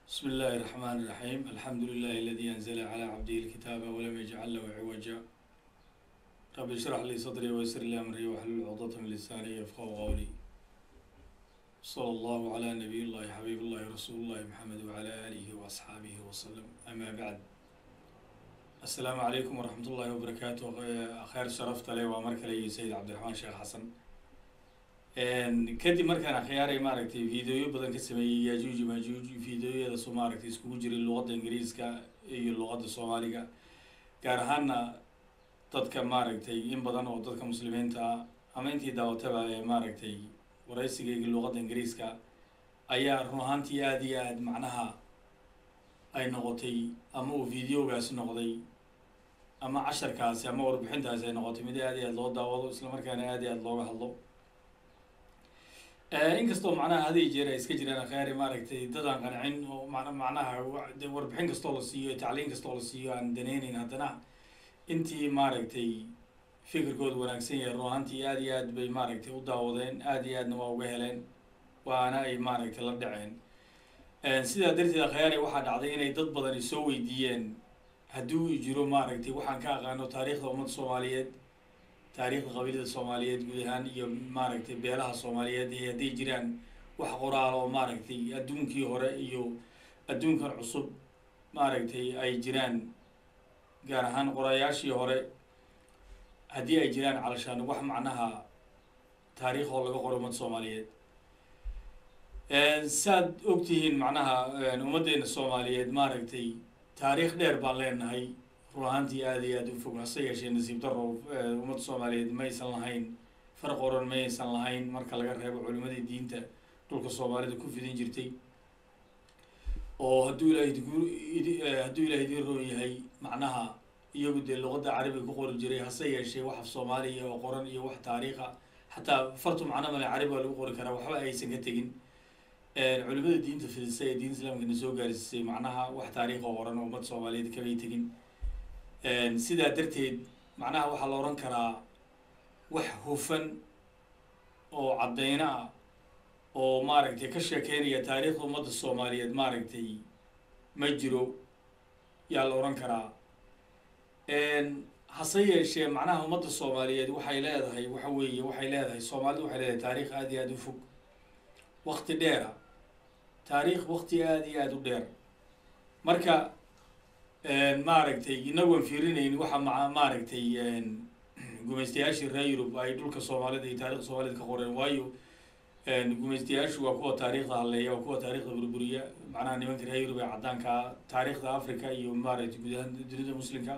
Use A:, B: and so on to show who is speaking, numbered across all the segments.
A: بسم الله الرحمن الرحيم الحمد لله الذي أنزل على عبده الكتاب ولم يجعل له عوجا رب اشرح لي صدري ويسر لي أمري واحلل عقدة من لساني يفقهوا قولي صلى الله على نبي الله حبيب الله رسول الله محمد وعلى آله وأصحابه وسلم أما بعد السلام عليكم ورحمة الله وبركاته خير شرفت لي وأمرك لي سيد عبد الرحمن شيخ حسن kadib markaan akhyaaray maaragtay videoyo badan ka sameeyey yajuuj majuuj videoyada soo maaragtay iskugu jiray luqadda ingiriiska iyo luqadda soomaaliga gaar ahaana dadka maaragtay in badan oo dadka muslimiinta ah ama intii daawataba ee maaragtay waraysigayga luqadda ingiriiska ayaa run ahaantii aada iyo aada macnaha ay noqotay ama uu videogaasi noqday ama casharkaasi ama warbixintaasi ay noqotay mid aada iyo aada loo daawado islamarkaana aada iyo aada looga hadlo inkastoo macnaha hadiy jeer ay iska jiraan akhaari maaragtay dadaan qancin oo man macnaha de warbixin kastoo la siiyo tacliin kastoo la siiyo aan daneyneyn haddana intii maaragtay fikirkooda wanaagsan yahay run ahaantii aada iyo aad bay maaragtay u daawadeen aada iyo aadna waa uga heleen waana ay maaragtay la dhaceen sidaa darteed akhaari waxaa dhacday inay dad badani soo weydiiyeen haddii uu jiro maaragtay waxaan ka aqaano taariikhda ummadda soomaaliyeed taariikhda qabiilada soomaaliyeed guud ahaan iyo maaragtay beelaha soomaaliyeed iyo hadday jiraan wax qoraal oo maaragtay adduunkii hore iyo adduunkan cusub maaragtay ay jiraan gaar ahaan qorayaashii hore haddii ay jiraan calashaan wax macnaha taariikh oo laga qoro ummadda soomaaliyeed saad ogtihiin macnaha ummaddeena soomaaliyeed maaragtay taariikh dheer baan leenahay run ahaantii aada iyo aada u fog hase yeeshee nasiib daro ummadda soomaaliyeed maysan lahayn farq oran maysan lahayn marka laga reebo culimadii diinta dhulka soomaalida ku fidin jirtay oo hadduu ilaah hadduu ilaah idiin roon yahay macnaha iyagu dee luqadda carabiga ku qori jiray hase yeeshee wax af soomaaliya oo qoran iyo wax taariikha xataa fartu macno male carabi waa lagu qori karaa waxba aysan ka tegin culimada diinta fidisa ee diinta islaamkana soo gaarsiisay macnaha wax taariikh oo qoran oo ummadda soomaaliyeed kamay tegin sidaa darteed macnaha waxaa la odhan karaa wax hufan oo caddeyno ah oo maaragtay ka sheekeynaya taariikhda ummadda soomaaliyeed maaragtay ma jiro yaa la odhan karaa hase yeeshee macnaha ummadda soomaaliyeed waxay leedahay waxa weeye waxay leedahay soomaalidu waxay leedahay taariikh aada iyo aada u fog wakti dheera taariikh wakti aada iyo aada u dheer marka maaragtay inagoon fiirinayn waxa ma maaragtay gumaystayaashii reer yurub ay dhulka soomaalida iyo taarikhda soomaalida ka qoreen waayo gumaystayaashu waa kuwa taariikhda halleeya waa kuwa taarikhda burburiya macnaha nimanka reer yurub ee caddaankaa taariikhda africa iyo maaragtay guud ahaan dunida muslimka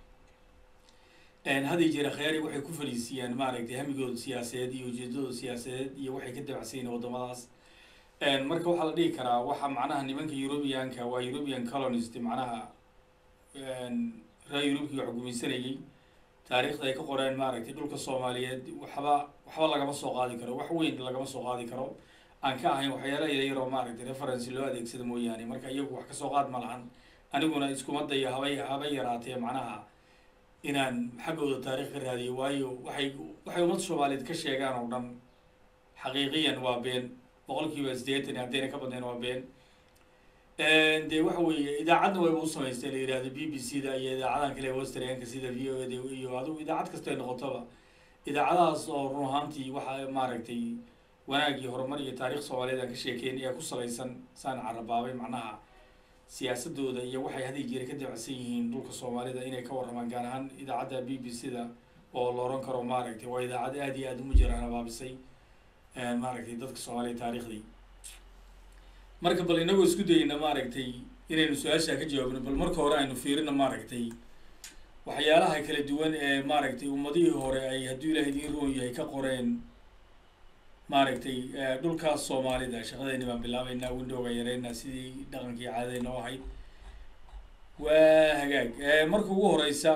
A: hadii jeer khyaari waxay ku fadhiisiiyaan maaragtay hamigooda siyaasadeed iyo ujeedadooda siyaasadeed iyo waxay ka dabacsanyiin waddamadaas marka waxaa la dhihi karaa waxa macnaha nimanka eurubianka waa eurubian colonist macnaha reer yurubkii wax gumaysanayay taariikhda ay ka qoreen maaragtay dhulka soomaaliyeed waxba waxba lagama soo qaadi karo wax weyn lagama soo qaadi karo aan ka ahayn waxyaala yaryaroo maaragtay referency loo adeegsada mooyaane marka iyagu wax kasoo qaad ma lahan aniguna iskuma dayo habay haba yaraatee macnaha inaan xaggooda taarikh ka raadiyo waayo waxay waxay ummadda soomaaliyeed ka sheegaan oo dhan xaqiiqiyan waa been boqol kiiba sideetan haddayna ka badnayn waa been dee waxa weeye idaacadna wayba u samaystay la yihahdo b b c da iyo idaacadahan kale westernka sida v o da iyo adigu idaacad kasta ay noqotoba idaacadahaas oo run ahaantii waxa maaragtay wanaag iyo horumar iyo taarikh soomaaliyeed aan ka sheekeyn ayaa ku salaysan saan carabaabay macnaha siyaasadooda iyo waxay hadii jeera ka dabacsan yihiin dhulka soomaalida inay ka warramaan gaar ahaan idaacadda b b c da oo la oran karo maaragtay waa idaacad aada iyo aada u mujaraan abaabisay maaragtay dadka soomaaliya taarikhdii marka bal inagoo isku dayeyna maaragtay inaynu su-aashaa ka jawaabno bal marka hore aynu fiirino maaragtay waxyaalaha kala duwan ee maaragtay ummadihii hore ay hadduu ilaah idiin roon yahay ka qoreen maaragtay dhulkaas soomaalida shaqadeyni baan bilaabeynaa windowga yareynaa sidii dhaqankii caadadeyna oo ahayd waa hagaag marka ugu horeysa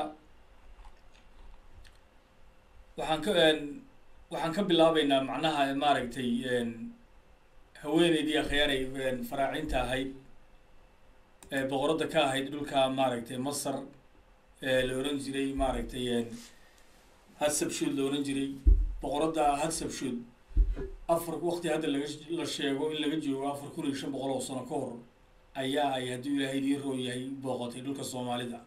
A: waxaan ka waxaan ka bilaabeynaa macnaha maaragtay haweeneydii akhyaaray faraacinta ahayd boqoradda ka ahayd dhulka maaragtay masar la oran jiray maaragtay hadsabshood la oran jiray boqoradda hadsabshood afar waqti hadda laga la sheego in laga joogo afar kun iyo shan boqol oo sano ka hor ayaa ay hadduu ilaahay idiin roon yahay booqatay dhulka soomaalida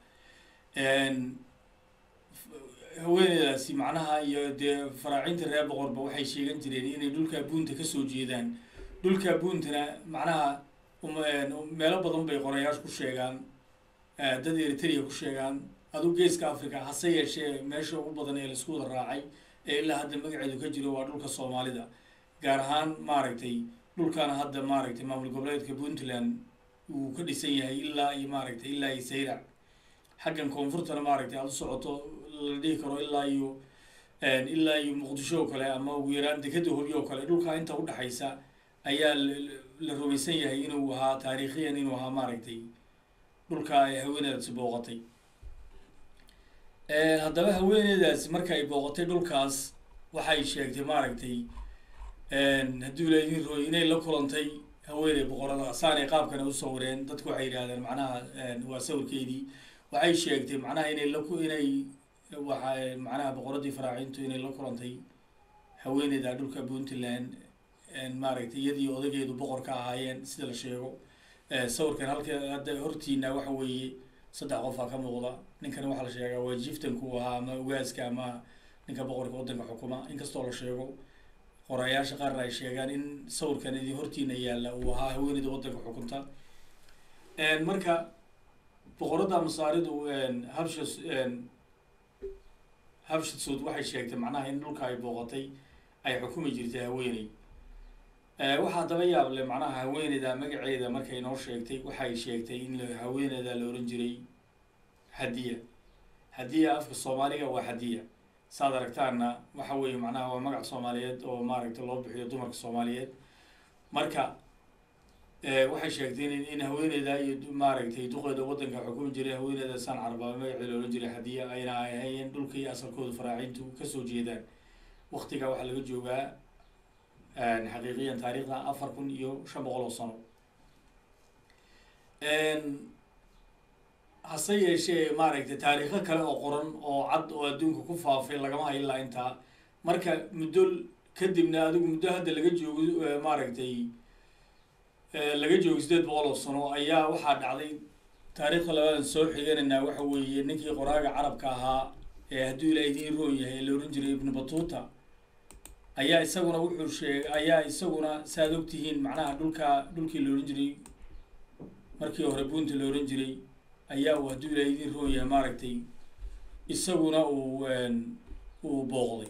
A: haweeneydaasi macnaha iyo dee faraacinta reer boqorba waxay sheegan jireen inay dhulka buunta kasoo jeedaan dhulka buuntana macnaha meelo badan bay qorayaashu ku sheegaan dad eritrea ku sheegaan aduu geeska africa hase yeeshee meesha ugu badan ee laisku wada raacay ee ilaa hadda magaceedu ka jiro waa dhulka soomaalida gaar ahaan maaragtay dhulkana hadda maaragtay maamul goboleedka puntland uu ka dhisan yahay ilaa iyo maaragtay ilaa iyo sayrac xaggan koonfurtana maaragtay aada u socoto la dhihi karo ilaa iyo ilaa iyo muqdisho oo kale ama ugu yaraan dekeda hobi oo kale dhulkaa inta udhexaysa ayaa la rumaysan yahay inuu ahaa taariikhiyan inuu ahaa maaragtay dhulka ay haweeneydaasi booqatay haddaba haweeneydaasi marka ay booqatay dhulkaas waxay sheegtay maaragtay hadduu laydin rooy inay la kulantay haweeney boqorada saanay qaabkana u sawireen dadku waxay yidhahdeen macnaha waa sawirkeedii waxay sheegtay macnaha inay laku inay waxa macnaha boqoradii faraacintu inay la kulantay haweeneyda dhulka puntland maaragtay iyadii odageedu boqorka ahaayeen sida la sheego sawirkan halka hadda hortiina waxa weeye saddex qofaa ka muuqda ninkan waxaa la sheegaa waa jiftanku ahaa ama ugaaska ama ninka boqorka waddanka xukuma inkastoo la sheego qorayaasha qaarna ay sheegaan in sawirkan idin hortiina yaalla uu ahaa haweeneyda waddanka xukunta marka boqoradda masaaridu habshas habshasud waxay sheegtay macnaha in dhulka ay booqatay ay xukumi jirtay haweeney waxaa daba yaable macnaha haweeneyda magaceeda markay noo sheegtay waxay sheegtay in haweeneyda la ohan jiray hadiya hadiya afka soomaaliga waa hadiya saad aragtaana waxa weeye macnaha waa magac soomaaliyeed oo maaragtay loo bixiyo dumarka soomaaliyeed marka waxay sheegtay in in haweeneyda iyo maaragtay duqeeda waddanka xukumi jiray haweeneyda saan carbaaba magaceeda la ohan jiray hadiya ayna ahaayeen dhulka iyo asalkooda faraacintu kasoo jeedaan waktiga waxaa laga joogaa xaqiiqiyan taariikhda afar kun iyo shan boqol oo sano hase yeeshee maaragtay taariikho kale oo qoran oo cad oo adduunka ku faafay lagama hayo ilaa intaa marka muddo kadibna adigu muddo hadda laga joogo maaragtay laga joogo sideed boqol oo sano ayaa waxaa dhacday taariikhda labadan soo xiganaynaa waxa weeye ninkii qoraaga carabka ahaa ee hadduu ilaa idiin roon yahay la ohan jiray ibnu batuuta ayaa isaguna wuxuu sheegay ayaa isaguna saaad ogtihiin macnaha dhulka dhulkii la ohan jiray markii hore buunta la ohan jiray ayaa uu hadduu ilaa idiin roon yahay maaragtay isaguna uu uu booqday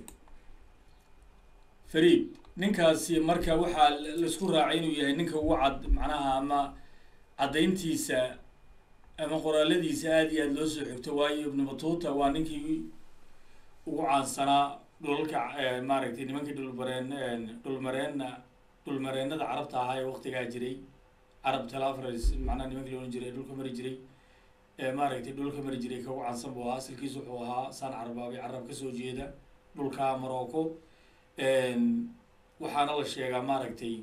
A: fariid ninkaasi marka waxaa laisku raacay inuu yahay ninka ugu cad macnaha ama caddayntiisa ama qoraaladiisa aada iyo aada loo soo xigto waayo ibnu batuuta waa ninkii ugu caansanaa dhulalka maaragtay nimankii dhulmareen dhulmareenna dhulmareenada carabta ahaa ee waktigaa jiray carab talafres macnaha nimankii loodhan jiray dhulka mari jiray maaragtay dhulka mari jiray ka ugu caansan buu ahaa asalkiis wuxuu ahaa saan carbaabay carab kasoo jeeda dhulka morocco waxaana la sheegaa maaragtay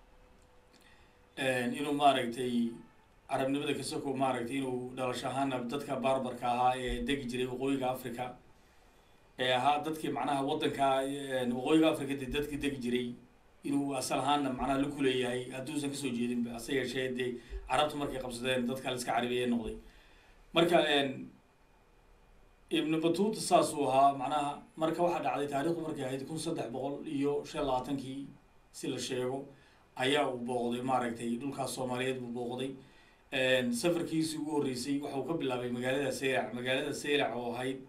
A: inuu maaragtay carabnimada kasoko maaragtay inuu dhalasho ahaana dadka barbarka ahaa ee degi jiray waqooyiga africa ee ahaa dadkii macnaha waddanka waqooyiga africa de dadkii degi jiray inuu asal ahaana macnaha la kuleeyahay hadduusan kasoo jeedinba hase yeeshee dee carabtu markay qabsadeen dadka la iska carabiye noqday marka ibnu batuuta saasuu ahaa macnaha marka waxaa dhacday taarikhdu markay ahayd kun saddex boqol iyo shan labaatankii si la sheego ayaa uu booqday maaragtay dhulkaas soomaaliyeed buu booqday safarkiisii ugu horreysay waxauu ka bilaabay magaalada saylac magaalada saylac oo ahayd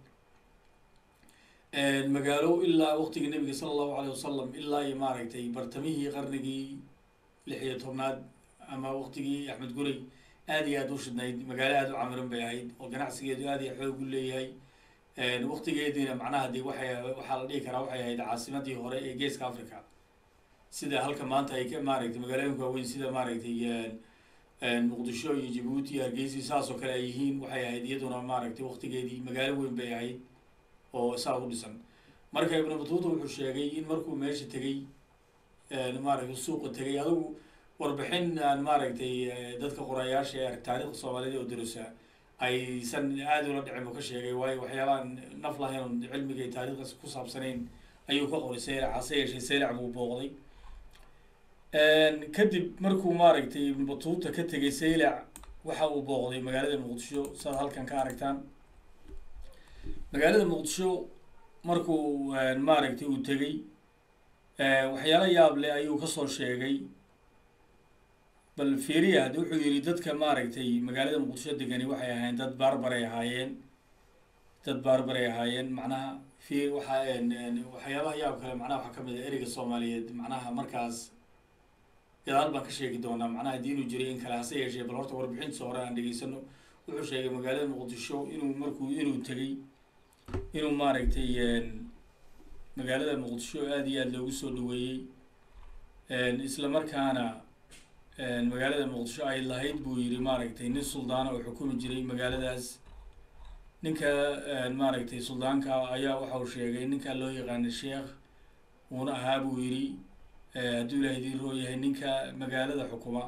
A: magaalo ilaa waqtigii nabiga sala allahu alayh wasalam ilaa iyo maaragtay bartamihii qarnigii lix iyo tobnaad ama waqtigii axmed gurey aad iyo aada u shidnayd magaalo aada u camiran bay ahayd oo ganacsigeedu aad iyo xoog u leeyahay waqtigeediina macnaha dee waxay waxaa la dhihi karaa waxay ahayd caasimadii hore ee geeska africa sida halka maanta ay ka maaragtay magaalooyinka waaweyn sida maaragtay muqdisho iyo jabuuti iyo hargeysi saas oo kale ay yihiin waxay ahayd iyaduna maaragtay waqtigeedii magaalo weyn bay ahayd oo saa u dhisan marka ibnu batuuta wuxuu sheegay in markuu meesha tegey maaragtay suuqa tegay adigu warbixin aan maaragtay dadka qorayaasha ee taarikhda soomaaliyed oo darusa aysan aada ula dhicin buu ka sheegay waayo waxyaabaan naf lahayn oon cilmiga iyo taarikhdaas ku saabsanayn ayuu ka qoray saylac hase yeeshee saylac buu booqday kadib markuu maaragtay ibnu batuuta ka tegay saylac waxa uu booqday magaalada muqdisho saad halkan ka aragtaan magaalada muqdisho markuu maaragtay uu tegey waxyaalo yaab leh ayuu kasoo sheegay bal fiiriya haddi wuxuu yihi dadka maaragtay magaalada muqdisho degani waxay ahaayeen dad baarbaray ahaayeen dad baarbaray ahaayeen macnaha fi waxaa waxyaabaha yaab kale macnaha waxaa kamid ah ereyga soomaaliyeed macnaha markaas gadaal baan ka sheegi doonaa macnaha haddii inuu jiray in kale hase yeeshee bal horta warbixintiisa hore aan dhegeysano wuxuu sheegay magaalada muqdisho inuu markuu inuu tegey inuu maaragtay magaalada muqdisho aada iyo aada loogu soo dhaweeyey isla markaana magaalada muqdisho ay lahayd buu yihi maaragtay nin suldaana oo xukumi jiray magaaladaas ninka maaragtay suldaanka ayaa waxa uu sheegay ninka loo yaqaana sheekh uuna ahaa buu yidhi hadduu ilaah idiin roo yahay ninka magaalada xukuma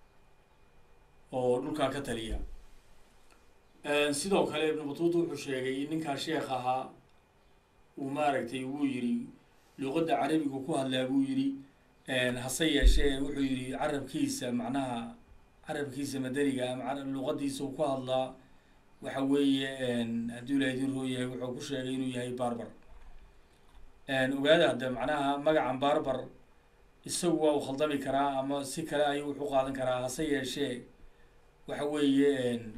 A: oo dhulkaa ka taliya sidoo kale ibnu batuuta wuxuu sheegay in ninkaa sheekh ahaa uu maaragtay wuu yidhi luqadda carabigu ku hadlaa buu yidhi hase yeeshee wuxuu yidhi carabkiisa macnaha carabkiisa madaniga luqadiisa uu ku hadlaa waxa weeye hadduu ilaah idiin roo yahay wuxuu ku sheegay inuu yahay barbar ogaada hadda macnaha magacan barbar isagu waa uu khaldami karaa ama si kale ayuu wuxu qaadan karaa hase yeeshee waxa weeye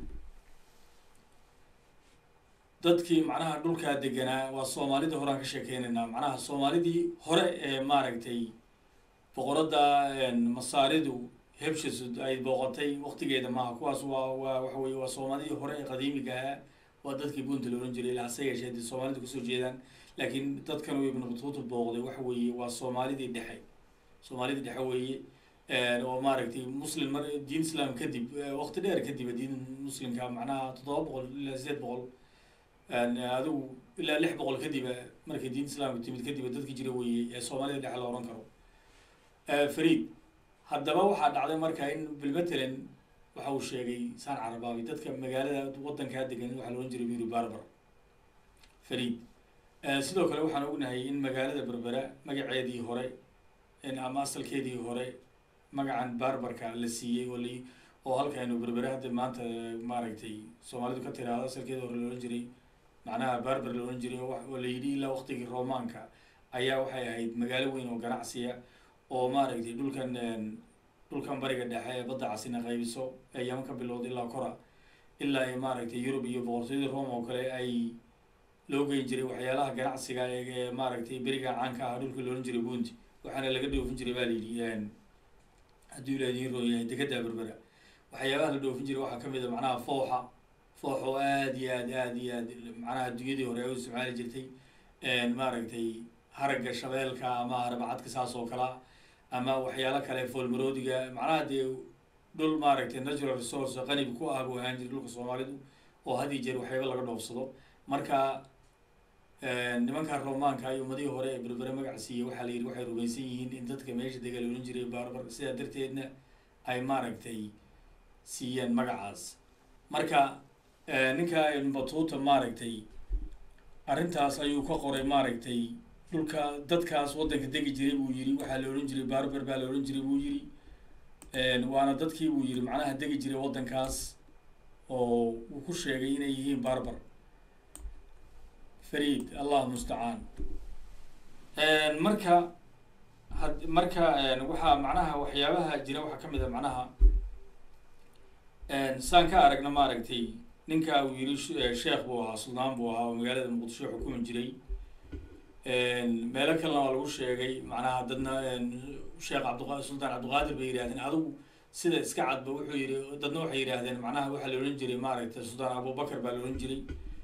A: dadkii macnaha dhulkaa deganaa waa soomaalida horaan ka sheekeynaynaa macnaha soomaalidii hore ee maaragtay boqoradda masaaridu hebshasud ay booqatay waqtigeeda maaha kuwaas waa waa waxa weye waa soomaalidii hore ee qadiimiga ahaa waa dadkii bunta la ohan jiray ilaa hase yeeshee dee soomaalida kusoo jeedaan laakiin dadkan uu ibnu batuuta booqday waxa weeye waa soomaalidii dhexe soomaalidii dhexe weeye oo maaragtay muslim mar diin islaam kadib waqti dheer kadib diin muslimka macnaha toddoba boqol ilaa sideed boqol adigu ilaa lix boqol kadiba markay diin islaamka timid kadiba dadki jira weeye ee soomaalida dhexe la ohan karo fariid haddaba waxaa dhacday marka in bilmatalan waxa uu sheegay saan carabaabi dadka magaalada waddankaa degan waxaa la ohan jiray buyuri barbar fariid sidoo kale waxaan ognahay in magaalada berbera magaceedii hore ama asalkeedii hore magacan barbarka la siiyey oo la oo halkaynu berbere hadda maanta maaragtay soomaalidu ka tiraahdo asalkeedii hore la ohan jiray macnaha barbar la ohan jiray oo la yidhi ilaa waqtigii romaanka ayaa waxay ahayd magaalo weyn oo ganacsiya oo maaragtay dhulkan dhulkan bariga dhexe ee badda casina qaybiso ee yaman ka bilowda ilaa kora ilaa ay maaragtay yurub iyo boqortooyadii rome oo kale ay loo geyn jiray waxyaalaha ganacsiga ee maaragtay beriga caanka ah dhulka loohan jiray buunti waxaana laga dhoofin jiray baa la yidhi hadduu ila idiin roon yahay dekada berbera waxyaabaha la dhoofin jiray waxaa kamid a macnaha fooxa foox oo aada iyo aad aada iyo aad macnaha adduunyadii hore ay u isticmaali jirtay maaragtay haragga shabeelka ama harabacadka saas oo kalea ama waxyaalo kale foolmaroodiga macnaha dee dhul maaragtay natural resource qanibi ku ah buu ahaan jiray dhulka soomaalidu oo had iyo jeer waxyaaba laga dhoofsado marka nimanka romaanka iyo ummadihii hore ee berbere magac siiyey waxaa la yidhi waxay rumaysan yihiin in dadka meesha dega la odhan jiray barbar sidaa darteedna ay maaragtay siiyeen magacaas marka ninka batuuta maaragtay arrintaas ayuu ka qoray maaragtay dhulka dadkaas waddanka degi jiray buu yidhi waxaa la odhan jiray barbar baa la odhan jiray buu yidhi waana dadkii buu yidhi macnaha degi jiray waddankaas oo uu ku sheegay inay yihiin barbar fariid allah mustacaan marka had marka waxaa macnaha waxyaabaha jira waxaa kamid a macnaha saan ka aragna maaragtay ninka uu yidhi sheekh buu ahaa suldaan buu ahaa oo magaalada muqdisho xukumi jiray meelo kalena waa lagu sheegay macnaha dadna sheekh cabdiqa suldaan cabdiqaadir bay yidhahdeen adigu sida iska cadba wuxuu yihi dadna waxay yidhaahdeen macnaha waxaa la odhan jiray maaragtay suldaan abubakar baa la odhan jiray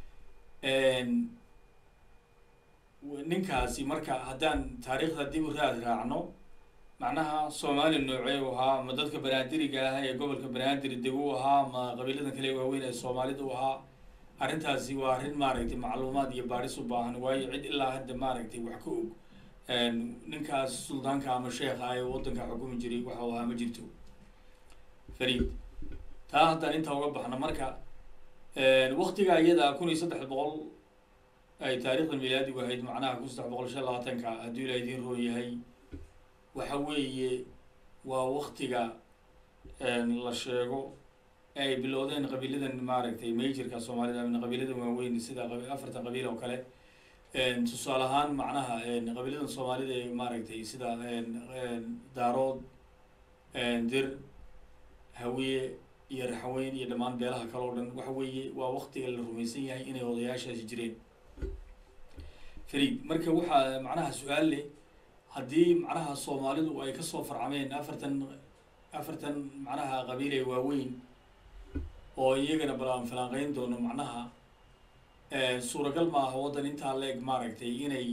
A: ninkaasi marka haddaan taariikhda dib u raad raacno macnaha soomaali noocee u ahaa ma dadka banaadiriga ah ee gobolka banaadir deg u ahaa ma qabiiladan kale waaweyn ee soomaalida u ahaa arrintaasi waa arrin maaragtay macluumaad iyo baadhis u baahan waayo cid ilaa hadda maaragtay wax ka og ninkaas suldaanka ama sheekha ee waddanka xukumi jiray waxa u ahaa ma jirto fariid taa haddaan intaa uga baxno marka waktiga iyada kun iyo saddex boqol ay taariikhda milaadigu ahayd macnaha kun saddex boqol shan labaatanka hadduu ilaa idiin roon yahay waxa weeye waa waktiga la sheego ee ay bilowdeen qabiiladan maaragtay majorka soomaalida ama qabiiladan waaweyn sida afartan qabiil oo kale tusaale ahaan macnaha qabiiladan soomaalida ee maaragtay sida daarood dir hawiye iyo raxaweyn iyo dhammaan beelaha kale oo dhan waxa weeye waa waktiga la rumaysan yahay inay odayaashaasi jireen farid marka waxaa macnaha su-aal leh haddii macnaha soomaalidu ay kasoo farcameen afartan afartan macnaha qabiil ee waaweyn oo iyagana balaan falanqeyn doono macnaha suuragal ma aha waddan intaa leeg maaragtay inay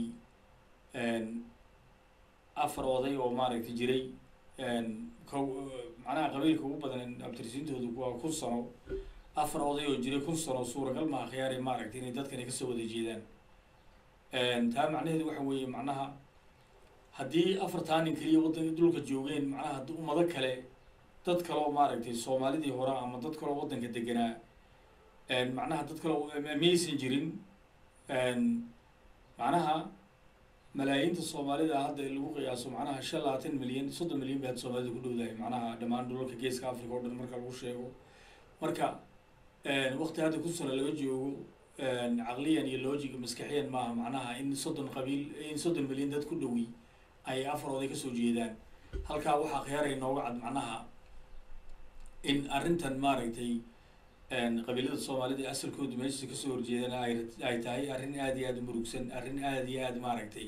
A: afar oday oo maaragtay jiray ko macnaha qabiilka ugu badan abtirsiintoodu waa kun sano afar oday oo jiray kun sano suuragal maaha khiyaari maaragtay inay dadkani kasoo wada jeedaan taa macnaheedu waxa weeye macnaha haddii afartaa nin keliya waddan dhulka joogeen macnaha ummado kale dad kaleo maaragtay soomaalidii hore ama dad kaleo waddanka deganaa macnaha dad kaleo maysan jirin macnaha malaayiinta soomaalida hadda lagu qiyaaso macnaha shan labaatan milyan soddon milyan bay hadda soomaalida ku dhowdahay macnaha dhammaan dhulalka geeska africa o dhan marka lagu sheego marka wakti hadda kun sano laga joogo caqliyan iyo logic maskaxiyan maaha macnaha in soddon qabiil in soddon milyan dad ku dhowi ay afar oday kasoo jeedaan halkaa waxaa khiyaaray nooga cad macnaha in arrintan maaragtay qabiilada soomaalida asalkoodu meesha kasoo horjeedana ay ay tahay arrin aada iyo aada u murugsan arrin aada iyo aada maaragtay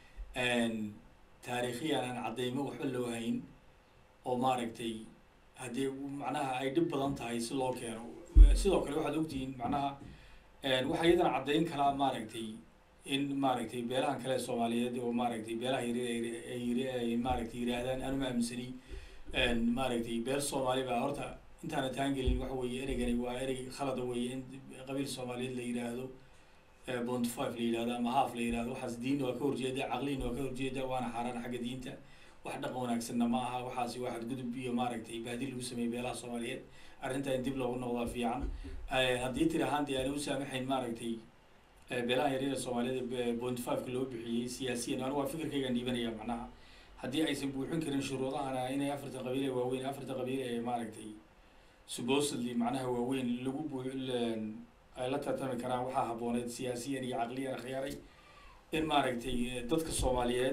A: taariikhiyan aan caddeymo waxba loo hayn oo maaragtay haddii macnaha ay dhib badan tahay si loo keeno sidoo kale waxaad ogtihiin macnaha waxaa iyadana caddeyn kalaa maaragtay in maaragtay beelahan kale soomaaliyeed oo maaragtay beelaha yar ay maaragtay yiraahdaan anuma aaminsani maaragtay beel soomaali baa horta intaana taangelin waxa weeye ereygani waa erey khalada weeye in qabiil soomaaliyeed la yidhaahdo bont five la yidhahdo ama haaf la yidhahdo waxaas diin waa ka horjeeda caqliin waa ka horjeeda waana xaaraan xagga diinta wax dhaqan wanaagsanna ma aha waxaasi waa xadgudub iyo maaragtay baadi lagu sameeyey beelaha soomaaliyeed arrintaa in dib loogu noqdaa fiican haddii tiri ahaan dee aani u saamaxayn maaragtay beelaha yaryara soomaaliyada bont fiveka loo bixiyey siyaasiyan anu waa fikirkaygaan dhiibanaya macnaha haddii aysan buuxin karin shuruudahana inay afartan qabiil ee waaweyn afartan qabiil ee maaragtay supposedly macnaha waaweyn lagu buu ay la tartami karaan waxaa habbooneed siyaasiyan iyo caqliyan khiyaaray in maaragtay dadka soomaaliyeed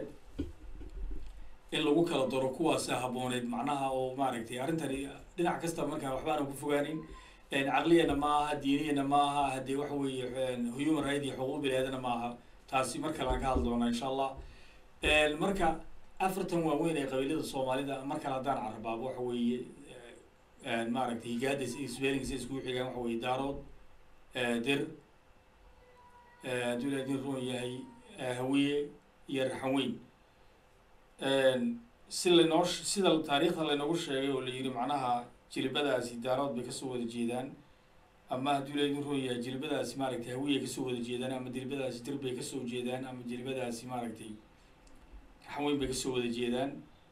A: in lagu kala daro kuwaasa habbooneed macnaha oo maaragtay arrintani dhinac kasta markaa waxbaana ku fogaanin caqliyana ma aha diiniyana ma aha haddii waxa weeye human right iyo xuquuq bilaadana ma aha taasi mar kale aan ka hadli doonaa insha allah marka afartan waaweyn ee qabiilada soomaalida mar kale haddaan carabaabo waxa weeye maaragtay higaada spellingsa iskugu xigaan waxa weeye daarood dir hadduu ilahay din roon yahay hawiye iyo raxanweyn si laynoo sida taariikhda laynoogu sheegay oo la yidhi macnaha jilibadaasi daarood bay kasoo wada jeedaan ama hadduu ilahay din roon yahay jilibadaasi maaragtay hawiye kasoo wada jeedaan ama jilibadaasi dir bay kasoo jeedaan ama jilibadaasi maaragtay raxanweyn bay kasoo wada jeedaan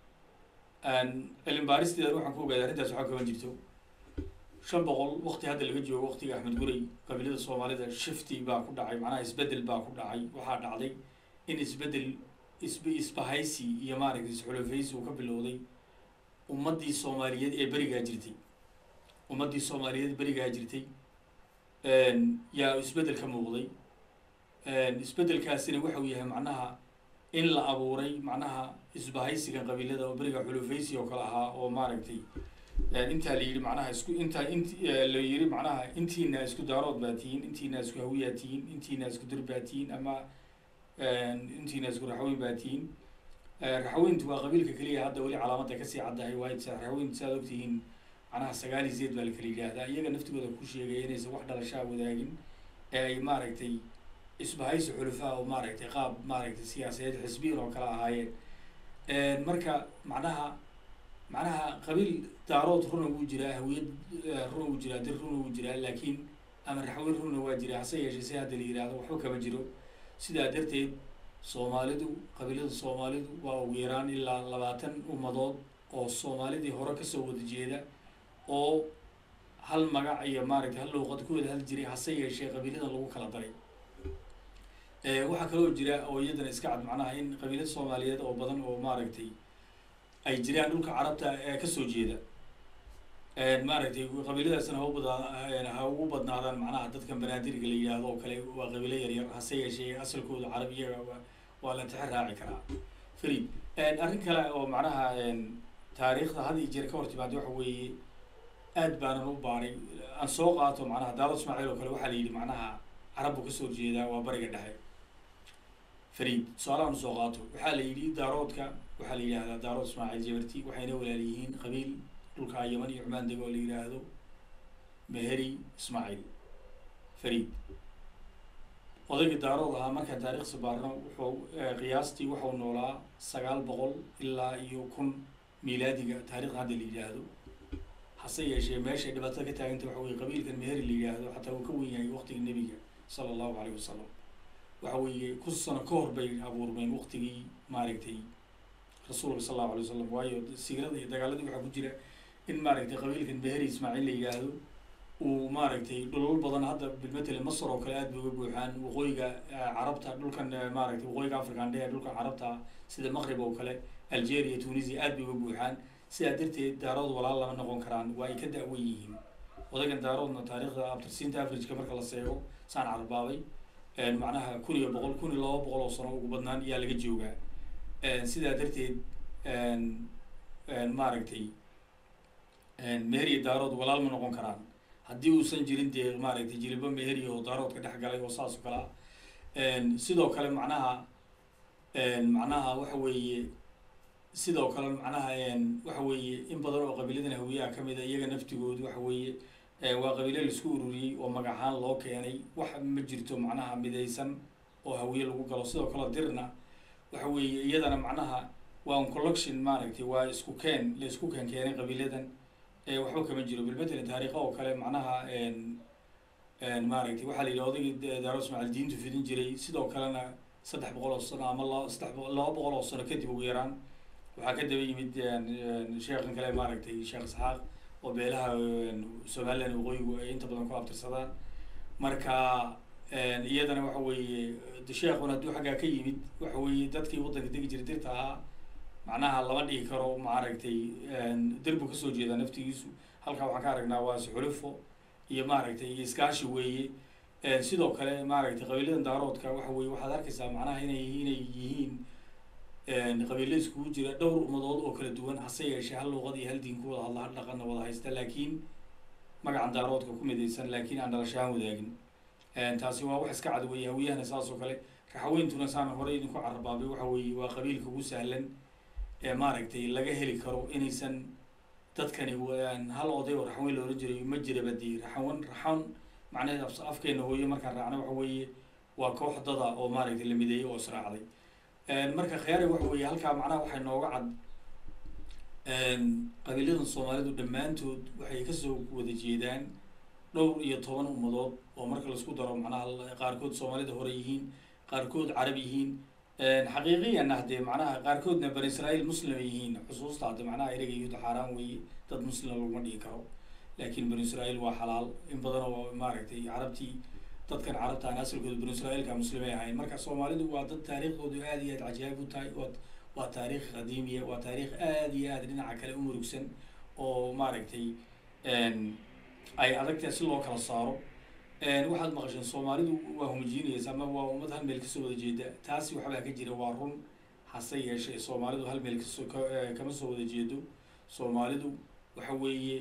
A: cilmi baaristeeda waxaan ku ogaaday arrintaas waxaa kaban jirto shan boqol wakti hadda laga joogo waktiga axmed gurey qabiilada soomaalida shifty baa ku dhacay macnaha isbedel baa ku dhacay waxaa dhacday in isbedel isb isbahaysi iyo maaragtay isxulafaysi uu ka bilowday ummaddii soomaaliyeed ee berigaa jirtay ummaddii soomaaliyeed berigaa jirtay yaa isbedel ka muuqday isbedelkaasina waxau yahay macnaha in la abuuray macnaha isbahaysigan qabiilada oo beriga xulufaysi oo kale ahaa oo maaragtay intaa la yidhi macnaha isku intaa int la yidhi macnaha intiina isku daarood baa tihiin intiina isku hawiyaa tihiin intiina isku dir baa tihiin ama intiina isku raxweyn baa tihiin raxweyntu waa qabiilka keliya hadda weli calaamadda kasii caddahay waayo raxweyntu saad ogtihiin macnaha sagaal iyo sideed baa la kala yidhaahdaa iyaga naftigooda ku sheegaya inaysan wax dhalashaa wadaagin ee ay maaragtay isbahaysi xulufaa oo maaragtay qaab maaragtay siyaasadeed xisbiyan oo kale ahaayeen marka macnaha macnaha qabiil daarood runa wuu jiraa hawiyad runa wuu jiraa dir runa wuu jiraa laakiin ama raxweyn runa waa jiraa hase yeeshee si hadda la yidhaahdo waxba kama jiro sidaa darteed soomaalidu qabiilada soomaalidu waa ugu yaraan ilaa labaatan ummadood oo soomaalidii hore kasoo wada jeeda oo hal magac iyo maaragtay hal luuqad ku wada hal jiray hase yeeshee qabiiladan lagu kala daray waxaa kaloo jira oo iyadana iska cad macnaha in qabiilada soomaaliyeed oo badan oo maaragtay ay jiraan dhulka carabta ee kasoo jeeda maaragtay qabiiladaasna ha u badaa ha ugu badnaadaan macnaha dadkan banaadirga la yidhaahdo oo kale waa qabiilo yaryar hase yeeshee asalkooda carab iyaga waa la tixi raaci karaa farid arrin kale oo macnaha taariikhda had iyo jeer ka hor timaada waxa weeye aad baanan u baaray aan soo qaato macnaha daarood ismaaciil oo kale waxaa la yidhi macnaha carab buu kasoo jeedaa waa bariga dhexe farid su-aalahan soo qaato waxaa la yidhi daaroodka waxaa la yidhahdaa daarood ismaaciil jabarti waxayna walaal yihiin qabiil dhulka yaman iyo cumaan dego oo la yidhaahdo meheri ismaaciil farid odayga daarood ahaa markaan taariikhsi baarno wuxuu qiyaastii waxau noolaa sagaal boqol ilaa iyo kun miilaadiga taarikhda hadda la yidhaahdo hase yeeshee meeshay dhibaatada ka taaganta waxa weye qabiilkan meheri la yidhaahdo xataa uu ka wen yahay waqtiga nebiga sala allahu alayh wasalam waxa weeye kun sano ka hor bay abuurmeen waqtigii maaragtay rasuulka sal allahu alay wasalam waayo siirada iyo dagaaladii waxaa ku jira in maaragtay qabiilkan meheri ismaaciil la yidhaahdo uu maaragtay dhulal badan hadda bilmatele masar oo kale aad bay uga buuxaan waqooyiga carabta dhulkan maaragtay waqooyiga african dhehe dhulkan carabta sida maqrib oo kale algeria tunisia aad bay uga buuxaan sidaa darteed daarood walaal lama noqon karaan waa ay ka da-wan yihiin odagan daaroodna taariikhda abtirsiinta averageka marka la seego saan carbaabay macnaha kun iyo boqol kun iyo laba boqol oo sano ugu badnaan ayaa laga joogaa sidaa darteed maaragtay meheriya daarood walaal ma noqon karaan haddii uusan jirin dee maaragtay jilibo meheri oo daaroodka dhex galay oo saas oo kale ah sidoo kale macnaha macnaha waxa weeye sidoo kale macnaha waxa weeye in badan oo qabiiladan hawiyaha kamid a iyaga naftigoodu waxa weeye waa qabiilo laisku ururiyey oo magacahaan loo keenay wax ma jirto macnaha midaysan oo hawiye lagu galo sidoo kale dirna waxa weeye iyadana macnaha waa un collection maaragtay waa isku keen la isku keen keenay qabiiladan waxba kama jiro bilmatele taariikha oo kale macnaha maaragtay waxaa la yidhi odaygii daaro ismaaciil diintu fidin jiray sidoo kalena saddex boqol oo sano ama la saddex laba boqol oo sano kadib ugu yaraan waxaa ka daba yimid sheekhan kale maaragtay sheekh isxaaq oo beelaha somaliland waqooyigu ay inta badan ku abtirsadaan marka iyadana waxa weeye sheekhuna hadduu xaggaa ka yimid waxa weeye dadkii waddanka degi jiray dirta ahaa macnaha lama dhihi karo maaragtay dirbu kasoo jeedaa naftigiisu halkaa waxaan ka aragnaa waa isxulifo iyo maaragtay iyo iskaashi weeye sidoo kale maaragtay qabiiladan daaroodka waxa weye waxaad arkaysaa macnaha inay inay yihiin qabiilo iskugu jira dhowr ummadood oo kala duwan hase yeeshee hal luuqad iyo hal diin ku wada hadla hal dhaqanna wada haysta laakiin magacan daaroodka ku midaysan laakiin aan dhalashahaan wadaagin taasi waa wax iska cad weeye hawiyahana saas oo kale raxaweyntuna saan horey idinku carabaabay waxa weeye waa qabiilka ugu sahlan ee maaragtay laga heli karo inaysan dadkani hal oday oo raxaweyn la ohan jiray ma jiraba dii raxawan raxan macnaheed afkeena hooye markaan raacna waxa weeye waa koox dada oo maaragtay la mideeyey oo israacday marka khiyaari waxa weeye halkaa macnaha waxay nooga cad qabiiladan soomaalidu dhammaantood waxay kasoo wada jeedaan dhowr iyo toban ummadood oo marka laisku daro macnaha qaarkood soomaalida hore yihiin qaarkood carab yihiin xaqiiqiyanna haddee macnaha qaarkoodna bani israa'iil muslim ay yihiin xusuusta hadde macnaha ereyga yuhuda xaaraan weeye dad muslima laguma dhigi karo laakiin bani israa'iil waa xalaal in badan oo maaragtay carabtii dadkan carabta aan asalkooda bani israa'iilka muslimay ahayn marka soomaalidu waa dad taariikhdoodu aad iyo aad cajaayib u tahay waa waa taariikh qadiimiya waa taariikh aad iyo aad dhinaca kale u murugsan oo maaragtay ay adagtahay si loo kala saaro waxaad maqasheen soomaalidu waa homojiinaysa ama waa ummad hal meel kasoo wada jeeda taasi waxbaa ka jira waa run hase yeeshee soomaalidu hal meel kasoo kama soo wada jeedo soomaalidu waxa weeye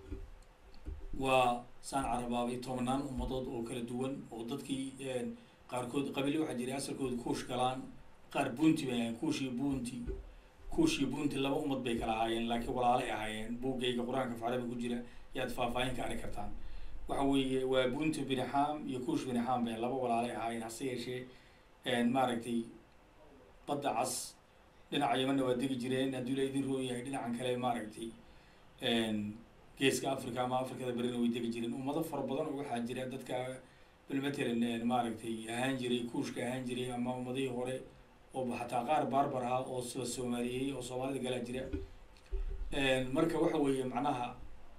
A: waa saan carabaabay tobanaan ummadood oo kala duwan oo dadkii qaarkood qabiile waxaa jiray asalkooda kuush galaan qaar bunti bay ahayen kuush iyo bunti kuush iyo bunti laba ummad bay kala ahaayeen laakiin walaalay ahaayeen buuggayga qur-aanka facrabi ku jira yaad faahfaahin ka arki kartaan waxa weeye waa bunti binixaam iyo kuush binixaam bay laba walaalay ahaayeen hase yeeshee maaragtay badda cas dhinaca yamanna waa degi jireen haddii la idin roon yahay dhinacan kale maaragtay geeska africa ama afrikada berina way degi jireen ummado fara badan oo waxaa jira dadka bilmatalan maaragtay ahaan jiray kuushka ahaan jiray ama ummadihii hore oo xataa qaar barbar ah oo la soomaaliyeeyey oo soomaalida galaa jira marka waxa weeye macnaha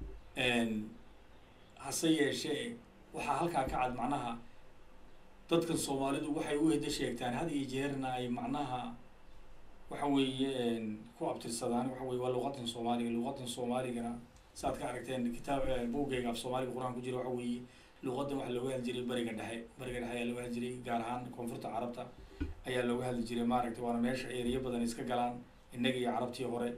A: hase yeeshee waxaa halkaa ka cad macnaha dadkan soomaalidu waxay u heda sheegtaan had iyo jeerna ay macnaha waxa weeye ku abtirsadaan waxa weye waa luqadan soomaaliga luqadan soomaaligana saaad ka aragteen kitaab buuggayga af soomaaliga qur-aan ku jira waxa weeye luqadan waxaa looga hadli jiray bariga dhexe bariga dhexe ayaa looga hadli jiray gaar ahaan koonfurta carabta ayaa looga hadli jiray maaragtay waana meesha ereyo badan iska galaan innaga iyo carabtii hore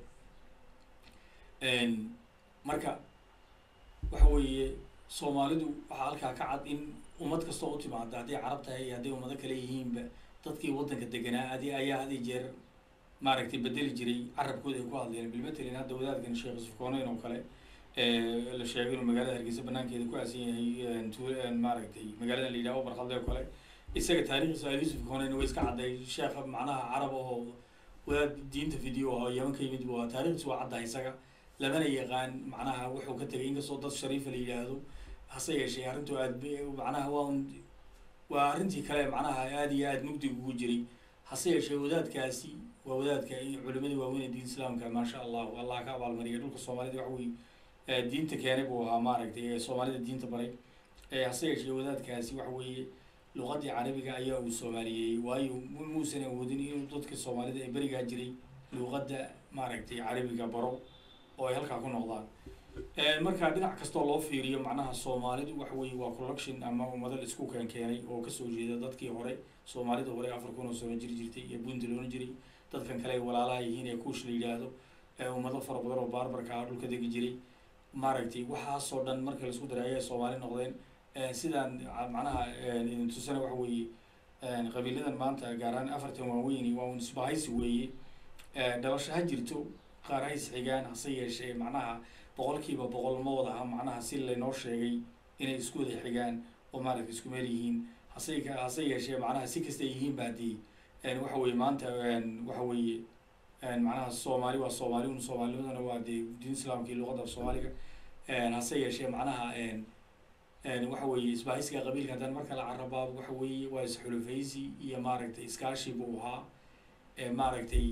A: marka waxa weeye soomaalidu waxaa halkaa ka cad in ummad kastoo u timaada hadday carab tahay iyo hadday ummado kale yihiinba dadkii waddanka deganaa adi ayaa had iyo jeer maaragtay bedeli jiray carabkooda ay ku hadleen bilmatelin hadda wadaadkan sheekh yusuf kooneyn oo kale la sheegay inuu magaalada hargeysa banaankeeda ku aasan yahay tu maaragtay magaalada la yidhaho barkhalde oo kale isaga taarikhdiisa al yusuf kooneyn way iska cadday sheekha macnaha carab oo wadaad diinta video oo yaman ka yimid waa taarikhdiisa waa caddahay isaga lamana yaqaan macnaha wuxuu ka tegay inkastoo dad shariifa la yidhaahdo hase yeeshee arrintu aad macnaha waa un waa arrintii kale macnaha aada iyo aada mugdig ugu jiray hase yeeshee wadaadkaasi waa wadaadka culimadii waaweyn ee diin islaamka maasha allahu allah ka abaalmariya dhulka soomaalida waxa weye diinta keenay buu ahaa maaragtay ee soomaalida diinta baray hase yeeshee wadaadkaasi waxa weeye luqadii carabiga ayaa uu soomaaliyeeyey waayo muusan awoodin inuu dadka soomaalida ee berigaa jiray luqadda maaragtay carabiga baro oo ay halkaa ku noqdaan marka dhinac kastoo loo fiiriyo macnaha soomaalidu waxa weeye waa collection ama ummado la isku keen keenay oo kasoo jeeda dadkii hore soomaalida hore afar kun oo sano jiri jirtay iyo bunti loona jiray dadkan kale ay walaalaha yihiin ee kuush la yidhaahdo ummado fara badan oo baarbarka ah dhulka degi jiray maaragtay waxaasoo dhan marka laisku daray ayay soomaali noqdeen sidaan macnaha idin tusana waxa weeye qabiiladan maanta gaar ahaan afartan waaweyni waa un isbahaysi weeye dhalasho ha jirto qaar ha isxigaan hase yeeshee macnaha boqolkiiba boqol ma wadaha macnaha si laynoo sheegay inay isku wada xigaan oo maaragta isku meel yihiin hase hase yeeshee macnaha si kasta yihiin ba haddii waxa weye maanta waxa weeye macnaha soomaali waa soomaali un soomaalinimadana waa dee diin islaamka iyo luqadda soomaaliga hase yeeshee macnaha waxa weeye isbahaysiga qabiilka haddaan marka la carabaabo waxa weeye waa isxulufaysi iyo maaragtay iskaashi buu ahaa maaragtay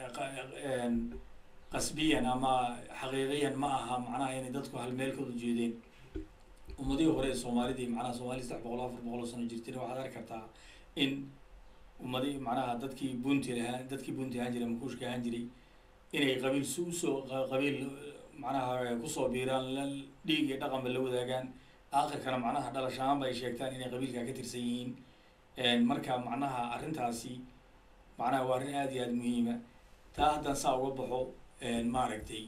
A: qasbiyan ama xaqiiqiyan ma aha macnaha inay dadku hal meel ka wada jeedeen ummadihii hore ee soomaalidii macnaha soomaalida saddex boqol afar boqol oo sano jirtayna waxaad arki kartaa in ummadi macnaha dadkii bunti lahaa dadkii bunti ahaan jiray makuushka ahaan jiray inay qabiil s usoo qabiil macnaha kusoo biiraan la dhiig iyo dhaqanba la wadaagaan aakhirkana macnaha dhalashahaanba ay sheegtaan inay qabiilkaa ka tirsan yihiin marka macnaha arrintaasi macnaha waa arrin aada iyo aada muhiima taa haddaan saa uga baxo maaragtay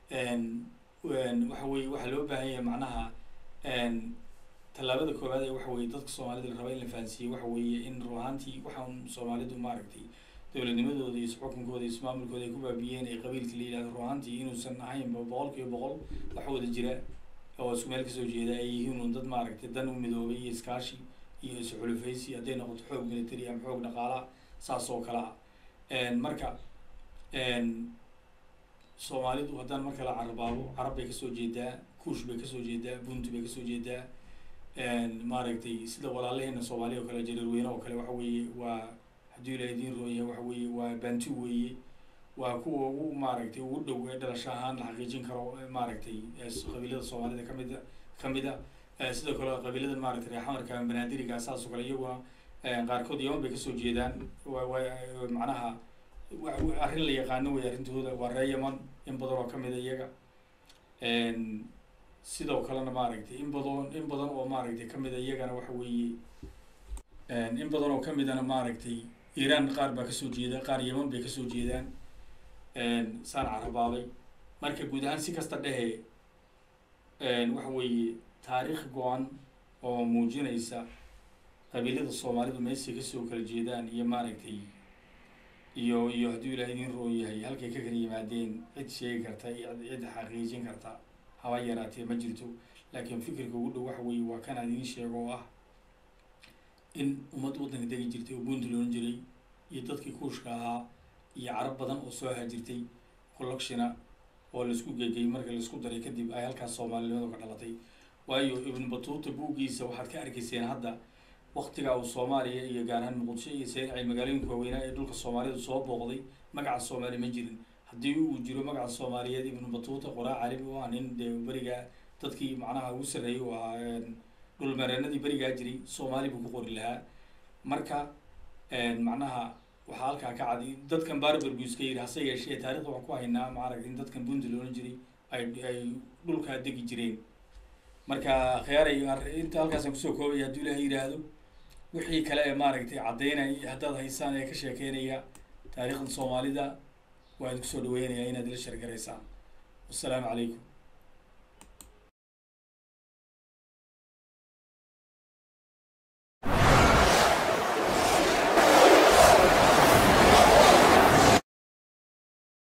A: waxa weye waxaa loo baahan yahay macnaha tallaabada koowaad ee waxa weye dadka soomaalida la raba in la fahansiiye waxa weeye in ruhaantii waxaan soomaalidu maaragtay dowladnimadooda iyo isxukunkooda iyo ismaamulkooda ay ku baabiyeen ee qabiilka la yidhahdo ruhaantii inuusan ahaynba boqol kiiba boqol wax wada jira oo isku meel kasoo jeeda ay yihiin un dad maaragtay dan u midoobay iyo iskaashi iyo isxulufaysi hadday noqoto xoog military ama xoog dhaqaalaha saas oo kale ah marka soomaalidu haddaan marka la carabaabo carab bay kasoo jeedaa kuush bay kasoo jeedaa bunti bay kasoo jeedaa maaragtay sida walaalaheena soomaaliya oo kale jareerweyne oo kale waxa weeye waa hadduu ilaha idiin roon yahay waxa weeye waa bantu weeye waa kuwa ugu maaragtay ugu dhow ee dhalasho ahaan la xaqiijin karo maaragtay qabiilada soomaalida kamida kamid a sidoo kale qabiilada maaragtay reexamarka banaadiriga saas oo kale iyaguna qaarkood yaman bay kasoo jeedaan wa macnaha arrin la yaqaano wey arrintooda waa ree yaman in badan oo kamida iyaga sidoo kalena maaragtay in badan in badan oo maaragtay kamida iyagana waxa weeye in badan oo kamidana maaragtay iiraan qaar baa kasoo jeeda qaar yaman bay kasoo jeedaan saan carabaabay marka guud ahaan si kasta dhehe waxa weeye taariikh go-an oo muujinaysa qabiilada soomaalidu meesay kasoo kala jeedaan iyo maaragtay iyo iyo hadduu ilaah idiin roon yahay halkay ka kala yimaadeen cid sheegi karta cid xaqiijin karta haba yaraatee ma jirto laakiin fikirka ugu dhow waxa weeye waa kanaan idiin sheego oo ah in ummad waddanka degi jirtay oo buunti loon jiray iyo dadkii kuushka ahaa iyo carab badan oo soo hajirtay collectiona oo laisku gegay marka laisku daray kadib ay halkaas soomaalinimadu ka dhalatay waayo ibnu batuuta buuggiisa waxaad ka arkayseen hadda waktigaa uu soomaaliya iyo gaar ahaan muqdisho iyo seen ay magaalooyinka waaweynaa ee dhulka soomaalidu soo booqday magaca soomaali ma jirin haddii uu jiro magaca soomaaliyeed ibnu batuuta qoraa carabi u ah nin dee berigaa dadkii macnaha ugu sarreeyay u ahaa dhulmareenadii berigaa jiray soomaali buu ku qori lahaa marka macnaha waxaa halkaa ka cad dadkan barber buu iska yidhi hase yeeshee taarikhda waxaan ku haynaa maaragtay in dadkan bundi loolan jiray ay ay dhulkaa degi jireen marka khiyaaray inta halkaasaan kusoo koobaya hadduu ilaahay yidhaahdo wixii kale ee maaragtay caddaynaya haddaad haysaan ee ka sheekeynaya taariikhda soomaalida waa idinku soo dhaweynayaa inaad ila sheergaraysaan wassalaamu calaykum